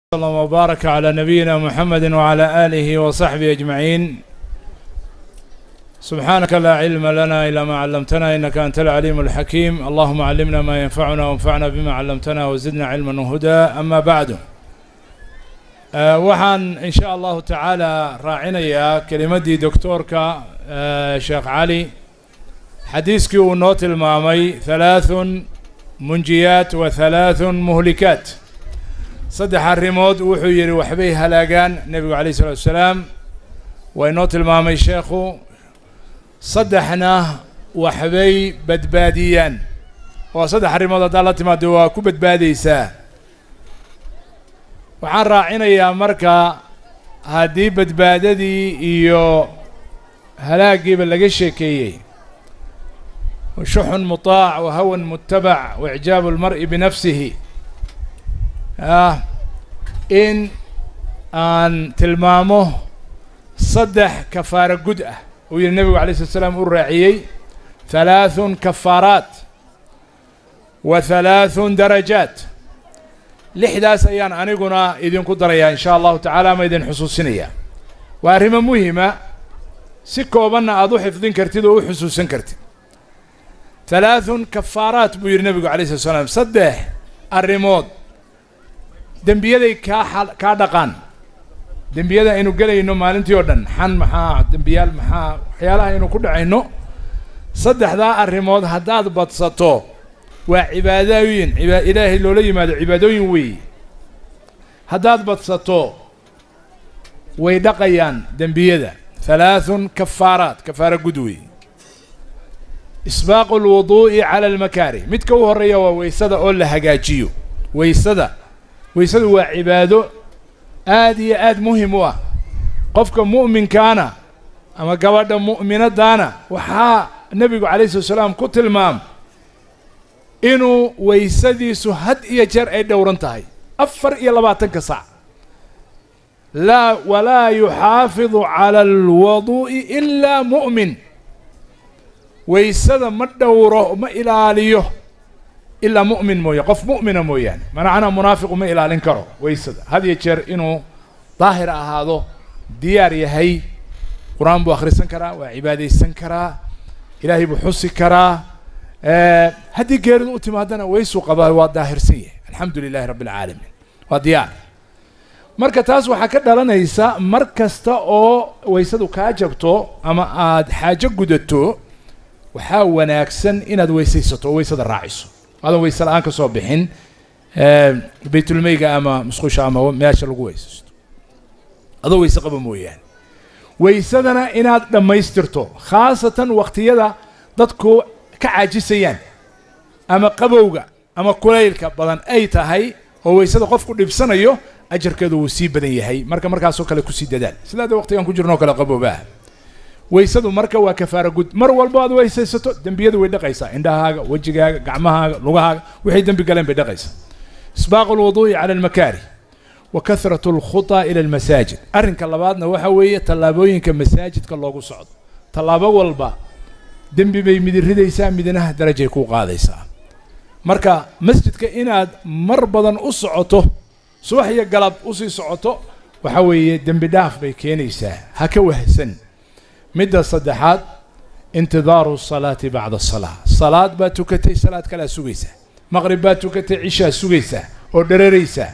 صلى الله وبارك على نبينا محمد وعلى آله وصحبه أجمعين سبحانك لا علم لنا إلا ما علمتنا إنك أنت العليم الحكيم اللهم علمنا ما ينفعنا وانفعنا بما علمتنا وزدنا علما وهدى أما بعد أه waxaan in sha allahu tacaala raacinayaa kelimaddii doctoorka sheekh cali xadiiskii uu noo tilmaamay halaathun munjiyaat wa halaathun muhlikaat saddex arrimood wuxuu yidhi waxbay halaagaan nebigu calayh isalaatu wasalaam waa inoo tilmaamay sheekhu saddexna waxbay badbaadiyaan oo saddex arrimood haddaad la timaado waa ku badbaadaysaa waxaan raacinayaa marka haddii badbaadadii iyo halaagiiba laga sheekeeyey shuxun mutaac wa hawan mutabac wa icjaabu lmar'i binafsihi ah in aan tilmaamo saddex kafaaro gud ah uu yihi nebigu alay slat slaam u raaciyey halaathun kafaaraat wa halaathun darajaat lixdaas ayaan aniguna idinku darayaa in sha allahu tacaala ama idin xusuusinayaa waa arrimo muhima si koobanna aada u xifdin kartid oo u xusuusan kartid halaathun kafaaraat buu yidhi nebigu alay slat slaam saddex arrimood dembiyaday kaa a kaa dhaqaan dembiyada aynu gelayno maalintii oo dhan xan maxaa dembiyaal maxaa waxyaalaha aynu ku dhacayno saddexdaa arrimood haddaad badsato waa cibaadooyin iba ilaahay loola yimaado cibaadooyin weeye haddaad badsato way dhaqayaan dembiyada halaathun kafaaraat kafaara gud weeye isbaaqu lwuduu'i cala almakaari midka u horreeya waa weysada oo la hagaajiyo weysada weysadu waa cibaado aad iyo aad muhim u ah qofka mu'minkaana ama gabadha mu'minadaana waxaa nebigu calayhi salatu salaam ku tilmaam inuu weysadiisu had iyo jeer ay dhowran tahay afar iyo labaatanka saac laa walaa yuxaafidu cala alwaduu'i ilaa mu'min weysada ma dhowro ma ilaaliyo ilaa mu'min mooye qof mu'mina mooyaane manacnaa munaafiqu ma ilaalin karo weysada had iyo jeer inuu daahir ahaado diyaar yahay qur-aan buu akhrisan karaa waa cibaadaysan karaa ilaahay buu xusi karaa haddii geeridu u timaadana weysuu qabaa waa daahirsan yahay alxamdu lilahi rabbi alcaalamiin waa diyaar marka taas waxaa ka dhalanaysa mar kasta oo weysadu kaa jabto ama aada xaajo gudato waxaa wanaagsan inaad weysaysato oo weysada raaciso adan weyse la-aan ka soo bixin baytulmeyga ama musqusha ama meesha lagu weysaysto adoo weyse qaba mooyaane weysadana inaad dhammaystirto khaasatan wakhtiyada dadku ka caajisayaan ama qabowga ama kulaylka badan ay tahay oo weysada qofku dhibsanayo ajarkeedu wuu sii badan yahay marka markaasoo kale kusii dadaal sidaa de waqtigan ku jirno o kale qaboobaah weysadu marka waa kafaara gud mar walbo aad weysaysato dembiyadu way dhaqaysaa indhahaaga wejigaaga gacmahaaga lugahaaga waxay dembi galeen bay dhaqaysaa isbaaqu lwuduu'i cala almakaari wa kahratu alkhutaa ila almasaajid arrinka labaadna waxa weeye tallaabooyinka masaajidka loogu socdo tallaabo walba dembi bay midi ridaysaa midnaha darajay kuu qaadaysaa marka masjidka inaad mar badan u socoto subax iyo galab usii socoto waxa weeye dembi dhaaf bay keenaysaa ha ka wahsan midda saddexaad intidaaru salaati bacda asalaa salaad baad tukatay salaad kalea sugaysaa maqrib baad tukatay cishaa sugaysaa oo dheraraysaa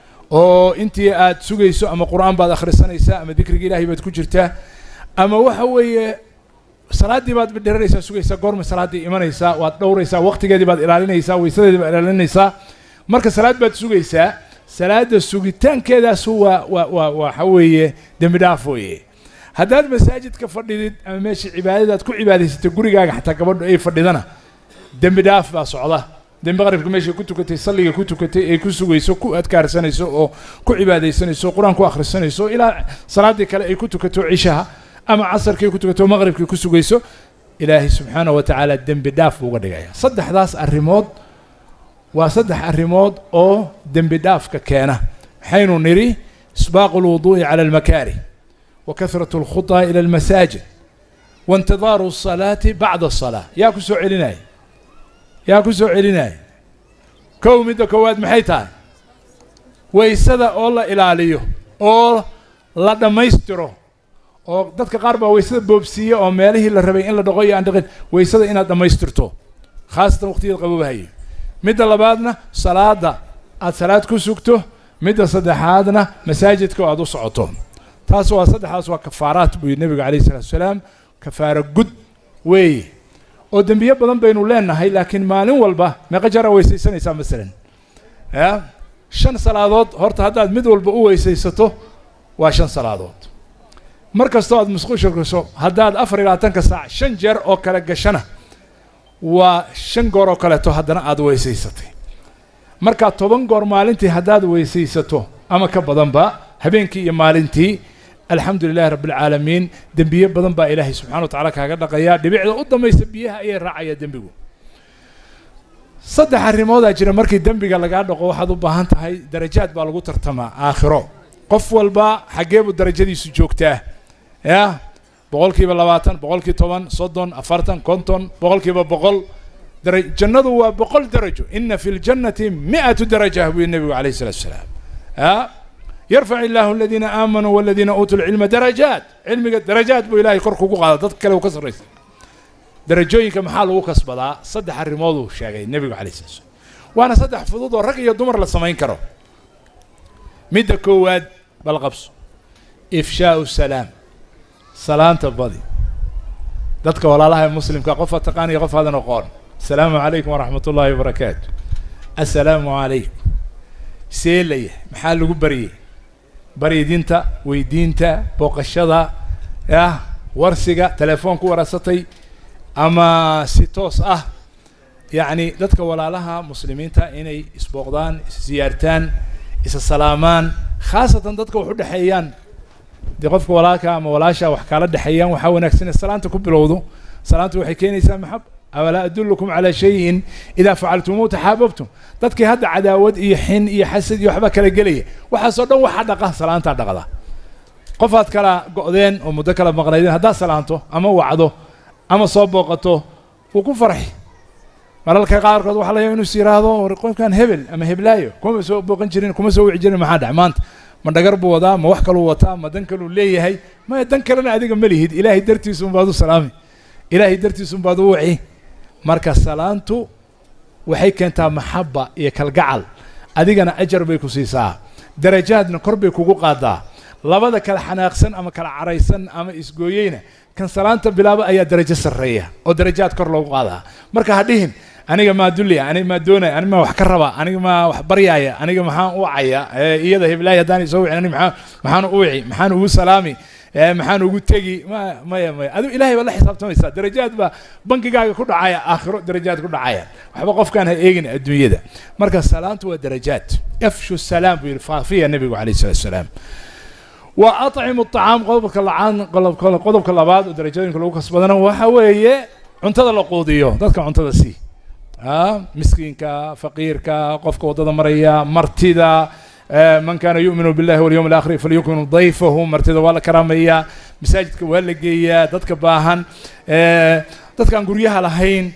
oo intii aad sugayso ama qur-aan baad akhrisanaysaa ama dikriga ilaahay baad ku jirtaa ama waxa weeye salaaddii baad dheraraysaa sugaysaa goorma salaaddii imanaysaa waad dhowraysaa waqtigeedii baad ilaalinaysaa weysadeedii baad ilaalinaysaa marka salaad baad sugaysaa salaadda sugitaankeedaas waa waa waa waxa weeye dembi dhaaf weeye haddaad masaajidka fadhidid ama meesha cibaadadaad ku cibaadaysatay gurigaaga xataa gabadhu ay fadhidana dembi dhaaf baa socda dembi qaribka meeshay ku tukatay salliga ku tukatay ay ku sugayso ku adkaarsanayso oo ku cibaadaysanayso qur-aan ku akhrisanayso ilaa salaaddii kale ay ku tukato cishaha ama casarkii ku tukato maqribkii ku sugayso ilaahay subxaanahu wa tacaala dembi dhaaf buu uga dhigaya saddexdaas arrimood waa saddex arrimood oo dembi dhaafka keena waxaynu nidhi isbaaqu lwuduu'i cala almakaari وكثرة الخطى إلى المساجد وانتظار الصلاة بعد الصلاة يا كسو عليناي يا كسو عليناي kow midda koowaad maxay tahay waysada oo la ilaaliyo oo la dhammaystiro oo dadka qaar baa waysada boobsiiya oo meelihii la rabay in la dhaqo iyo aan dhaqin waysada inaad dhammaystirto khaasatan waqtiyada qaboobahayo midda labaadna salaada aad salaad ku sugto midda saddexaadna masaajidka oo aad u socoto taas waa saddexdaas waa kafaaraat buu yidhi nebiga calayhi salatu wasalaam kafaaro gud weeye oo dembiye badan baynu leenahay laakiin maalin walba meeqa jara weysaysanaysaa masalan ya shan salaadood horta haddaad mid walba u weysaysato waa shan salaadood mar kastoo aad musqusha gasho haddaad afar iyo labaatanka saac shan jeer oo kale gashana waa shan goor oo kaleeto haddana aad weysaysatay markaa toban goor maalintii haddaad weysaysato ama ka badanba habeenkii iyo maalintii alxamdu lilahi rabbialcaalamiin dembiye badan baa ilaahay subxana wa tacala kaaga dhaqayaa dhibicda u dambaysa biyaha ayay raacaya dembigu saddex arrimoodaa jira markii dembiga lagaa dhaqo waxaad u baahan tahay darajaad baa lagu tartamaa aakhiro qof walba xaggee buu darajadiisu joogtaa ya boqol kiiba labaatan boqol kii toban soddon afartan konton boqol kiiba boqol dara jannadu waa boqol darajo ina fi ljannati mi'atu daraja buu nebigu calayhi salatu wasalaam ya yarfac illaahu aladiina aamanuu waladiina uutuu lcilma darajaat cilmiga darajaad buu ilahay kor kugu qaada dad kale uu ka sarraysa darajooyinka maxaa lagu kasbadaa saddex arrimooduu sheegay nebigu calay sala slam waana saddex fudud oo rag iyo dumar la samayn karo midda koowaad bal qabso ifshaau salaam salaanta badi dadka walaalaha ee muslimka qofa taqaaniya qof hadan aqoon asalaamu calaykum waraxmat ullaahi wabarakaatu assalaamu calaykum seelaya maxaa lagu baryay baryidinta weydiinta booqashada yah warsiga telefoon ku wararsatay ama si toos ah yacni dadka walaalaha muslimiinta inay isbooqdaan isziyaartaan isa salaamaan khaasatan dadka wax u dhexeeyaan dee qofka walaalka ama walaasha wax kaala dhexeeyaan waxaa wanaagsan salaanta ku bilowdo salaanta waxay keenaysaa maxab awalaa adullukum calaa shayin idaa facaltumuuhu taxaababtum dadkii hadda cadaawad iyo xin iyo xasad iyo waxba kala gelaya waxaasoo dhan waxaa dhaqa salaantaa dhaqda qofaad kala go'deen oo muddo kala maqnaydeen haddaad salaanto ama wacdo ama soo booqato wuu ku farxi mararka qaarkood waxaa laga inuu is yidhaahdo war qofkan hebel ama heblaayo kuma soo booqan jirin kuma soo wici jirin maxaa dhac maanta ma dhagar buu wadaa ma wax kaluu wataa ma dan kaluu leeyahay maya dan kalena adiga ma lihid ilaahay dartiisun baad u salaami ilaahay dartiisun baad u waci marka salaantu waxay keentaa maxaba iyo kalgacal adigana ajar bay ku siisaa darajaadna kor bay kugu qaadaa labada kala xanaaqsan ama kala caraysan ama isgooyeyna kan salaanta bilaaba ayaa darajo sarreeya oo darajaad kor loogu qaadaa marka ha dhihin aniga maa dulliya aniga maa doonaya aniga maa wax ka raba aniga maa wax baryaaya aniga maxaan u wacaya iyada heblaaya haddaan isoo wicin aniga maxaa maxaan u wici maxaan ugu salaami maxaan ugu tegi ma maya maya adigu ilahay baad la xisaabtamaysaa darajaad baa bankigaaga ku dhacaya aakhiro darajaad ku dhacaya waxba qofkaan ha eegin adduunyada marka salaantu waa darajaad afshu salaam buu yidhi faafiya nebigu calayh salatu wasalaam wa aطcimu الطacaam qodobka lacaan qodobka labaad oo darajooyinka lagu kasbadana waxa weeye cuntada la quudiyo dadka cuntada sii miskiinka faqiirka qofka waddada maraya martida man kana yu'minu billahi walyawm alakhir falyukminu dayfahu martida waa la karaameeyaa masaajidka waa la geeyaa dadka baahan dadka aan guryaha lahayn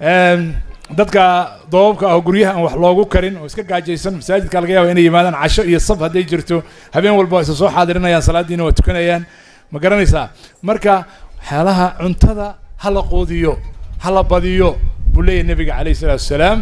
dadka doobabka ah oo guryaha aan wax loogu karin oo iska gaajaysan masaajidka laga yaaba inay yimaadaan casho iyo sab hadday jirto habeen walba waa isa soo xaadirinayaan salaaddiina waa tukanayaan ma garanaysaa marka waxyaalaha cuntada ha la quudiyo ha la badiyo buu leeyahy nebiga calayhi salaatu wasalaam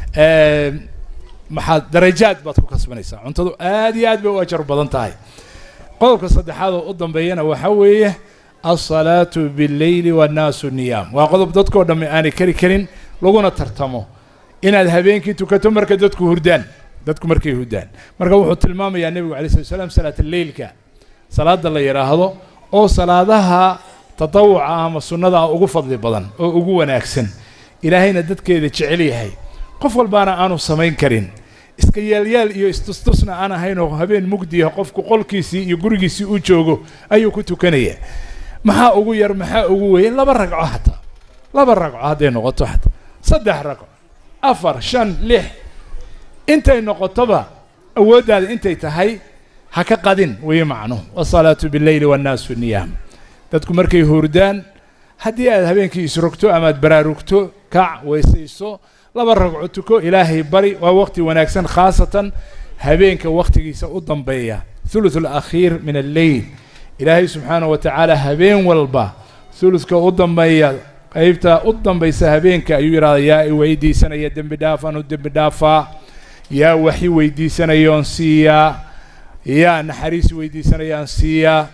maxaad darajaad baad ku kasbanaysaa cuntadu aad iyo aad bay u ajar badan tahay qodobka saddexaad oo u dambeeyana waxaa weeye alsalaatu billeyli wannaasu niyaam waa qodob dadkoo dhamme aanay kari karin laguna tartamo inaad habeenkii tukato marka dadku hurdaan dadku markay hurdaan marka wuxuu tilmaamayaa nebigu alay slat slam salaat alleylka salaada la yidhaahdo oo salaadaha tatawuca ama sunnada ah ugu fadli badan oo ugu wanaagsan ilaahayna dadkeeda jecel yahay qof walbaana aanu samayn karin iska yaalyaal iyo istustusna aan ahayn oo habeen mugdiya qofku qolkiisii iyo gurigiisii u joogo ayuu ku tukanaya maxaa ugu yar maxaa ugu weyn laba ragco hataa laba ragco hadday noqoto hataa saddex ragco afar shan lix intay noqotoba awooddaada intay tahay ha ka qadin weye macnuhu wasalaatu billeyli wannaasu niyaam dadku markay hurdaan haddii aad habeenkii isrogto ama aad baraarugto kac weysayso laba ragco tuko ilaahay bari waa waqti wanaagsan khaasatan habeenka wakhtigiisa u dambeeya thuluth alakhiir min alleyl ilaahay subxaanahu wa tacaala habeen walba thuluthka u dambeeya qeybta u dambaysa habeenka ayuu yidhahda yaa i weydiisanaya dembi dhaaf anu dembi dhaafaa yaa waxi weydiisanayoon siiyaa yaa naxariis weydiisanayaan siiyaa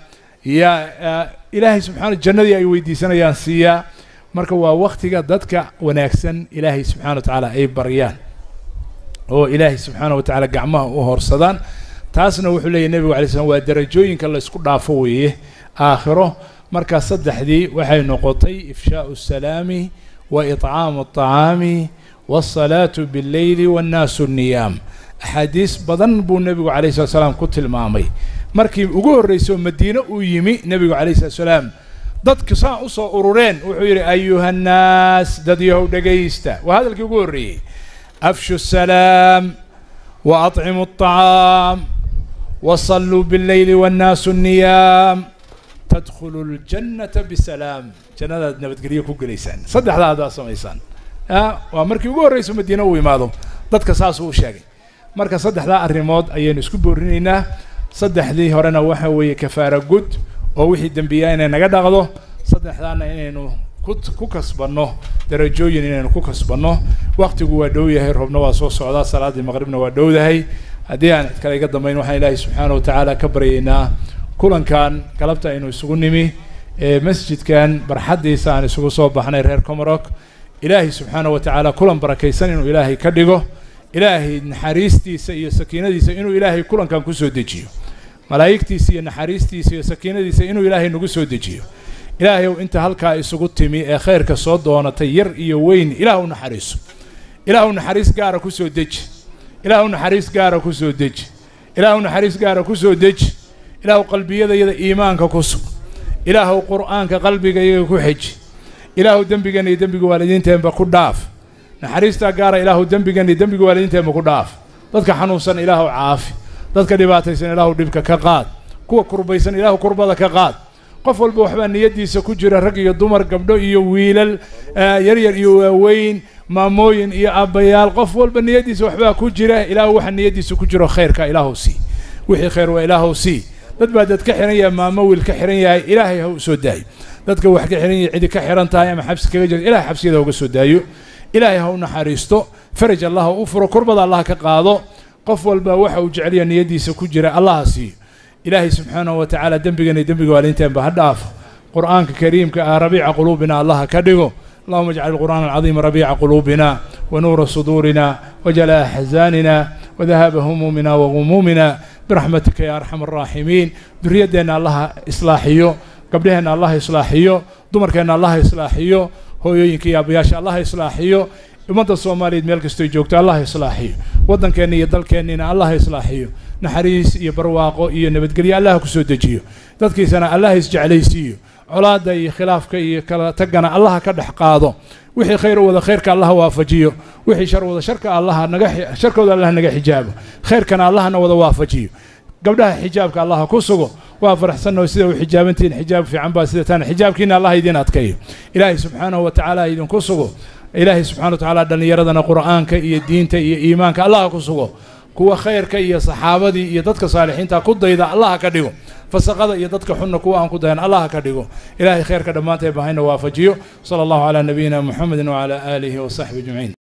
yaa ilaahay subxaana jannadii ay weydiisanayaan siiyaa marka waa waktiga dadka wanaagsan ilaahay subxana wa tacaala ay baryaan oo ilaahay subxaana wa tacaala gacmaha u horsadaan taasna wuxuu leeyahy nebigu alay slam waa darajooyinka laysku dhaafo weeye aakhiro markaa saddexdii waxay noqotay ifshaau salaami wa itcaamu aطacaami waasalaatu billeyli waannaasu niyaam axaadiis badan buu nebigu calayh slat slaam ku tilmaamay markii ugu horreysay oo madiine uu yimi nebigu calayh slat slaam dadku saa u soo urureen wuxuu yidhi ayuhannaas dad yahow dhegaysta waa hadalkii ugu horreeyey afshu salaam wa aطcimu aطacaam wasalluu billeyli waannaasu niyaam tadkhulu ljannata bisalaam jannadaad nabadgelyo ku gelaysaan saddexdaa haddaad samaysaan waa markii ugu horreysa madiine uu imaado dadka saasuu u sheegay marka saddexdaa arrimood ayaynu isku boorinaynaa saddexdii horena waxa weeye kafaara gud oo wixii dembiyaa inay naga dhaqdo saddexdaana inaynu ku ku kasbanno darajooyin inaynu ku kasbanno waktigu waa dhow yahay roobna waa soo socdaa salaaddii maqribna waa dhowdahay haddii aan cid kale iga dambayn waxaan ilaahay subxaana wa tacaala ka baryaynaa kulankan galabta aynu isugu nimi ee masjidkan barxaddiisa aan isugu soo baxnay reer comarok ilaahay subxaana wa tacaala kulan barakaysan inuu ilaahay ka dhigo ilaahay naxariistiisa iyo sakiinadiisa inuu ilaahay kulankan kusoo dejiyo malaa'igtiisa iyo naxariistiisa iyo sakiinadiisa inuu ilaahay nagu soo dejiyo ilaahayow inta halkaa isugu timi ee khayrka soo doonatay yar iyo weyn ilaah u naxariiso ilaah u naxariis gaara kusoo deji ilaah u naxariis gaara kusoo deji ilaah u naxariis gaara kusoo deji ilaahu qalbiyadayada iimaanka ku sug ilaahuw qur'aanka qalbigayaga ku xeji ilaahu dembigan iyo dembiga waalidiinteenba ku dhaaf naxariistaa gaara ilaahu dembigan iyo dembiga waalidiinteenba ku dhaaf dadka xanuunsan ilaahu caafi dadka dhibaataysan ilaahu dhibka ka qaad kuwa kurbaysan ilaahu kurbada ka qaad qof walba waxbaa niyaddiisa ku jira rag iyo dumar gabdho iyo wiilal yaryar iyo waaweyn maamooyin iyo aabbayaal qof walba niyaddiisa waxbaa ku jira ilaahu waxa niyaddiisa ku jiro khayrka ilaahu sii wixii khayr waa ilaahu sii dad baa dad ka xihan yahay maamo wiil ka xihan yahay ilaahay ha u soo daayo dadka wax ka xihan yahay cidi ka xihan tahay ama xabsi kaga jirta ilahay xabsiyada ha uga soo daayo ilaahay ha u naxariisto faraj allah ha u furo kurbada allah ka qaado qof walba waxa uu jecelya niyaddiisa ku jira allah ha siiyo ilaahay subxaanahu wa tacaala dembigan iyo dembiga waaliinteenba ha dhaafo qur'aanka kariimka ah rabiica quluubina allah ha ka dhigo اللهم اجعل القرآن العظيم ربيع قلوبنا ونور صدورنا وجلاء أحزاننا وذهاب همومنا وغمومنا برحمتك يا أرحم الراحمين ذريتنا الله إصلاحيو قبلهنا الله إصلاحيو دمركنا الله إصلاحيو هويوينك يا أبياش الله إصلاحيو ummadda soomaaliyeed meel kastoo joogto allah islaaxiyo waddankeenna iyo dalkeennina allah islaaxiyo naxariis iyo barwaaqo iyo nabadgelyo allah ku soo dejiyo dadkiisana allah isjeclaysiiyo colaadda iyo khilaafka iyo kala tagana allaha ka dhex qaado wixii khayr wada khayrka allaha waafajiyo wixii shar wada sharka allaha naga sharkooda allah naga xijaabo khayrkana allahna wada waafajiyo gabdhaha xijaabka allaha ku sugo waa faraxsanoo sida u xijaabantihiin xijaab fiican baa sida taana xijaabkiina allah idiin adkayo ilaahay subxaanahu wa tacaala idinku sugo ilaahay subxana wa tacaala dhallinyaradana qur'aanka iyo diinta iyo iimaanka allaha ku sugo kuwa khayrka iyo saxaabadii iyo dadka saalixiinta ku dayda allaha ka dhigo fasaqada iyo dadka xunna kuwa aan ku dayan allaha ka dhigo ilaahay khayrka dhammaantay bahayna waafajiyo sala allahu calaa nabiyina muxamedin wacalaa aalihi wasaxbi ajmaciin